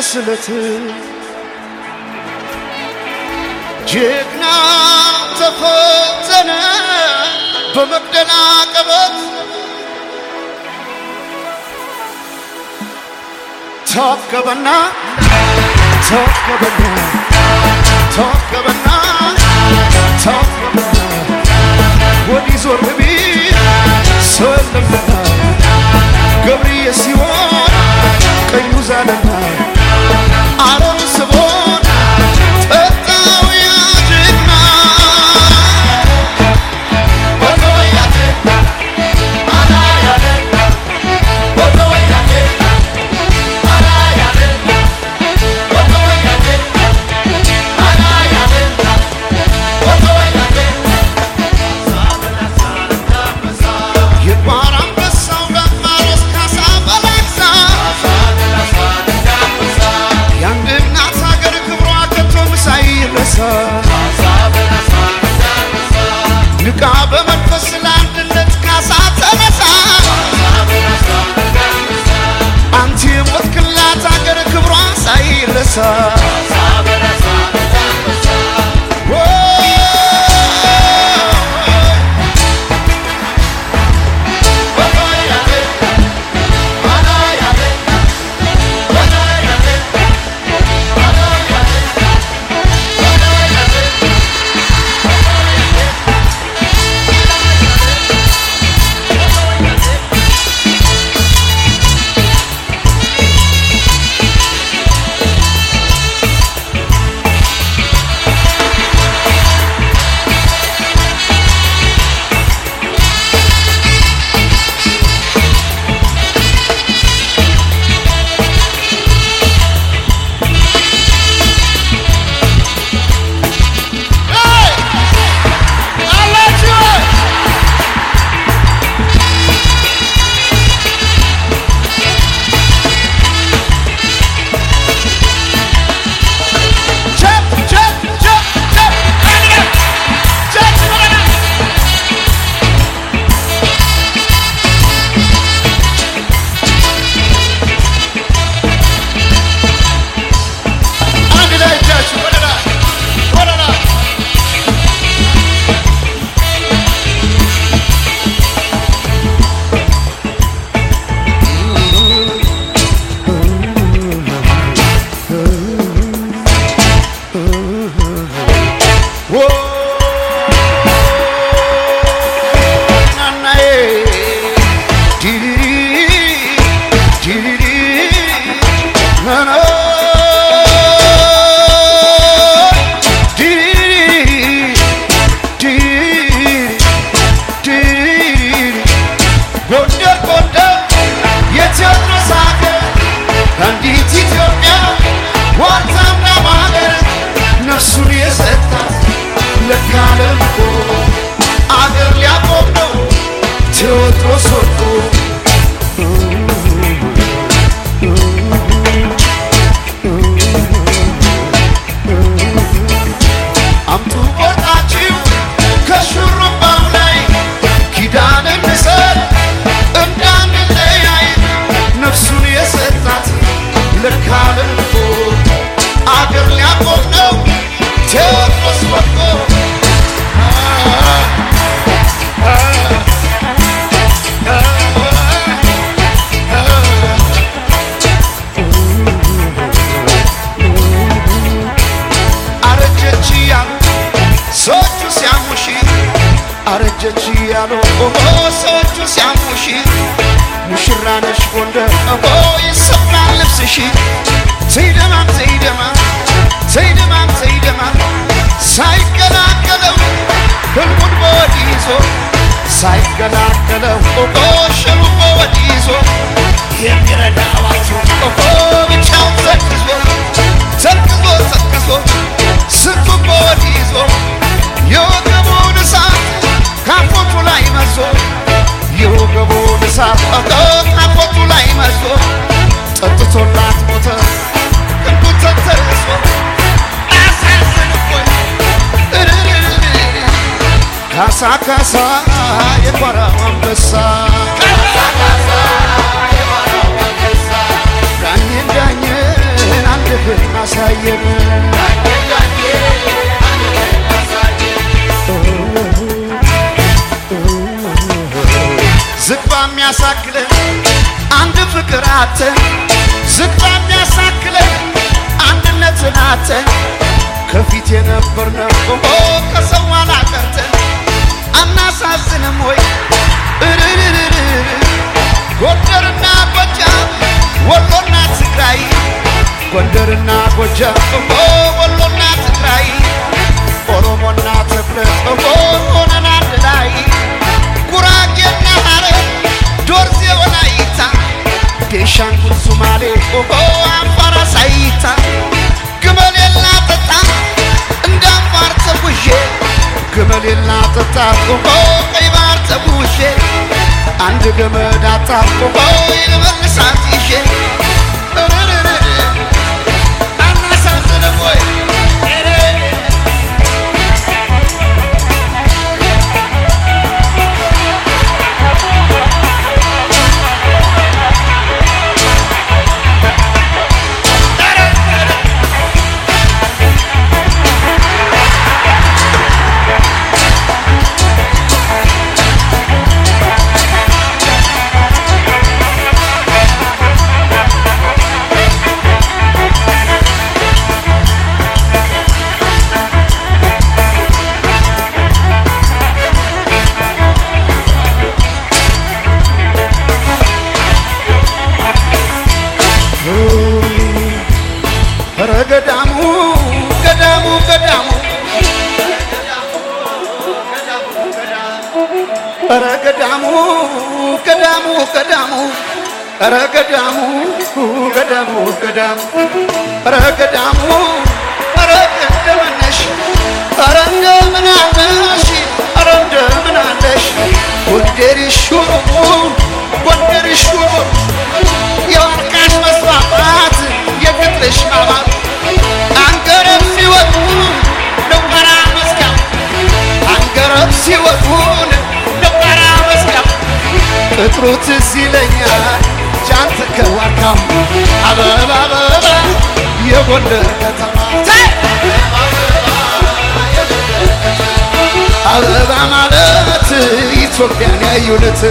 ስለት ጀግና ተፈተነ በመቅደላ ቀበት ተወከበና ተወከበና ተወከበና ተወከበና ወዲህ ዞር ቢል ሰው የለምና ገብርዬ ሲሆን ቀኙ ዛለና አረም ስቦን ጠጣው ያ ጀግና የቋራ አንበሳው ዳማሮስ ካሳ በላይሳ የአንድ እናት ሀገር ክብሯ ከቶም ሳይረሳ ንቃ በመንፈስ ለአንድነት ካሳ ተነሳ አንተ የሞትክላት ሀገር ክብሯ ሳይረሳ አንድ ላይ እጃችሁ ወደ ላይ ወደ ላይ ዎ ናናዬ ዲሪሪ ዲሪሪ ናና ዲሪሪ ዲሪሪ ዲሪሪ ጎንደር ጎንደር የቴዎድሮስ ሀገር አንዲት ኢትዮጵያ ዋልታና ማገር ነፍሱን የሰጣት ለካለም እኮ አገር ሊያቆም ነው ቴዎድሮስ ወጥቶ አምጡ ቆርጣችሁ ከሹሩባው ላይ ኪዳን እንሰር እንዳንለያይ ነፍሱን የሰጣት ለካለም እኮ አገር ሊያቆም ነው ቴዎድሮስ ወጥቶ አረጀች ያሉ ሰዎቹ ሲያሙሽ አረጀች ያሉ ኦሆ ሰዎቹ ሲያሙሽ ሙሽራ ነሽ ጎንደር ኦሆ ይሰፍራል ልብስሽ ዘይደማም ዘይደማም ዘይደማም ዘይደማም ሳይቀላቀለው ህልሙን በወዲህ ይዞ ሳይቀላቀለው ኦሆ ሸሩን በወዲህ ይዞ የሚረዳዋቸው ኦሆ ብቻውን ዘቅዞ ዘቅዞ ዘቅዞ ስንቱን በወዲህ ይዞ የወገቡን እሳት ካፎቱ ላይ መዞ የወገቡን እሳት ካፎቱ ላይ መዞ ጠጥቶላት ሞተ ክንዱ ተንተርሶ አሳዝን እኮኝ ካሳ ካሳ የጓራው አንበሳ ዳኝን ዳኝን አንድህን አሳየን ዝግባ የሚያሳክለን አንድ ፍቅር አተን ዝግባ የሚያሳክለን አንድነትን አተን ከፊት የነበርነው ከሰው ኋላ ቀርተን አናሳዝንም ወይ እርርርር ጎንደርና ጎጃም ወሎና ትግራይ ጎንደርና ጎጃም ወሎና ትግራይ ኦሮሞና ትፍረት ሆነን አንድ ላይ ጉራጌና ሐረር ዶርዜ ወላይታ ቤንሻንጉል ሱማሌ አፋር አሳይታ ግመሌላ ጠጣ እንደ አፋር ተጉዤ ግመሌላ ጠጣ ቀይ ባህር ተጉዤ አንድ ገመድ አጣብቆ ልመልሳት ይዤ እርርርር አናሳዝንም ወይ ኧረ ገዳሙ ገዳሙ ገዳሙ ኧረ ገዳሙ ገዳሙ ገዳሙ ኧረ ገዳሙ ገዳሙ ገዳሙ ኧረ ገዳሙ ኧረ እንደምን ነሽ ኧረ እንደምን አለሽ ኧረ እንደምን አለሽ ጎንደርሽ ጎንደርሽ የወርቃሽ መስፋፋት የፍቅርሽ ማማር አንገረብ ሲወጡ ደንበራ መስኪያው አንገረብ ሲወጡን ደንበራ መስኪያው ቅጥሩ ትዝ ይለኛል ጃንት ከዋካው አበባ አበባ የጎንደር ከተማ አበባ ማለት ኢትዮጵያን ያዩነት